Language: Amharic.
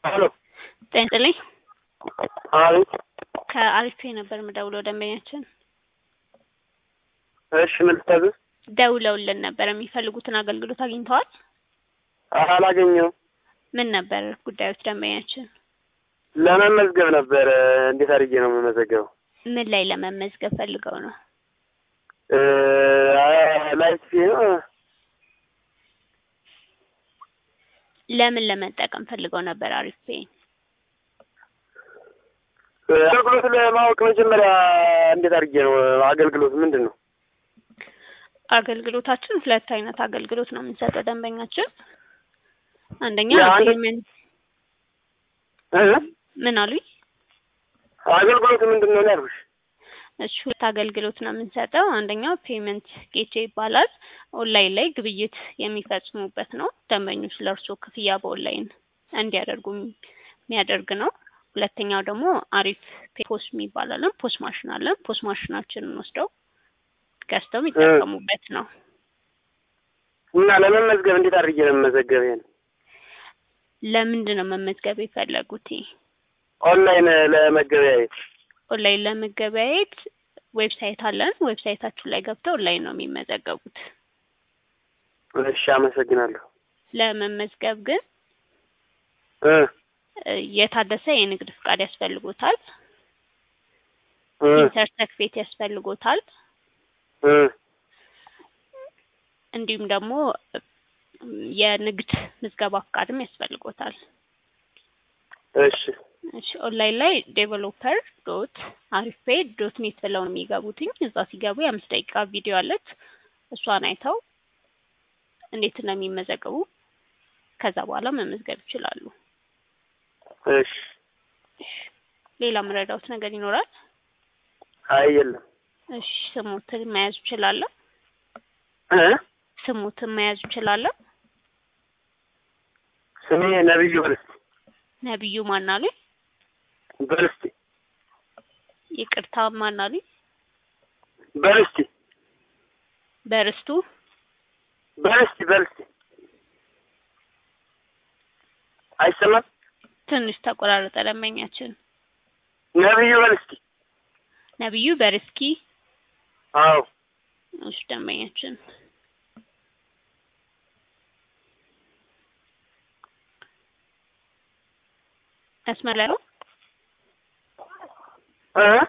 ሄሎ ጤና ይስጥልኝ። አቤት። ከአሪፌ ነበር የምደውለው ደንበኛችን እሺ ምን ልታዘዝ? ደውለውልን ነበር። የሚፈልጉትን አገልግሎት አግኝተዋል? አላገኘሁም። ምን ነበር ጉዳዮች ደንበኛችን? ለመመዝገብ ነበር። እንዴት አድርጌ ነው የምመዘገበው? ምን ላይ ለመመዝገብ ፈልገው ነው? እ ላይፍ ነው ለምን ለመጠቀም ፈልገው ነበር? አሪፌ አገልግሎት ለማወቅ መጀመሪያ እንዴት አድርጌ ነው አገልግሎት ምንድን ነው? አገልግሎታችን ሁለት አይነት አገልግሎት ነው የምንሰጠው ደንበኛችን። አንደኛ የአንድ- ፔመንት እ? ምን አሉኝ? አገልግሎት ምንድን ነው ያልኩሽ? እሺ ሁለት አገልግሎት ነው የምንሰጠው። አንደኛው ፔመንት ጌቼ ይባላል። ኦንላይን ላይ ግብይት የሚፈጽሙበት ነው። ደንበኞች ለእርሶ ክፍያ በኦንላይን እንዲያደርጉ የሚያደርግ ነው። ሁለተኛው ደግሞ አሪፍ ፖስ የሚባል አለን። ፖስ ማሽን አለን። ፖስ ማሽናችንን ወስደው ገዝተው የሚጠቀሙበት ነው። እና ለመመዝገብ እንዴት አድርጌ ነው የምመዘገብ? ይሄን ለምንድን ነው መመዝገብ የፈለጉት? ኦንላይን ለመገበያየት ኦንላይን ለመገበያየት ዌብሳይት አለን። ዌብሳይታችን ላይ ገብተው ኦንላይን ነው የሚመዘገቡት። እሺ አመሰግናለሁ። ለመመዝገብ ግን እ እ የታደሰ የንግድ ፍቃድ ያስፈልጎታል። እ ኢንተርሰክፌት ያስፈልጎታል። እ እንዲሁም ደግሞ የንግድ ምዝገባ ፍቃድም ያስፈልጎታል። እሺ እሺ ኦንላይን ላይ ዴቨሎፐር ዶት አሪፌ ዶት ኔት ብለው ነው የሚገቡትኝ። እዛ ሲገቡ የአምስት ደቂቃ ቪዲዮ አለች። እሷን አይተው እንዴት ነው የሚመዘገቡ ከዛ በኋላ መመዝገብ ይችላሉ። እሺ ሌላ መረዳውት ነገር ይኖራል? አይ የለም። እሺ ስሙትን መያዝ እችላለሁ? እ ስሙትን መያዝ እችላለሁ? ስሜ ነብዩ በልስቲ ነብዩ ማናሉኝ? በልስቲ ይቅርታ ማናሉኝ? በልስቲ በርስቱ በልስቲ በልስቲ አይሰማም? ትንሽ ተቆራረጠ ደንበኛችን። ነብዩ በልስቲ ነብዩ በርስኪ አዎ እሺ ደንበኛችን መስመር ላይ ነው። እ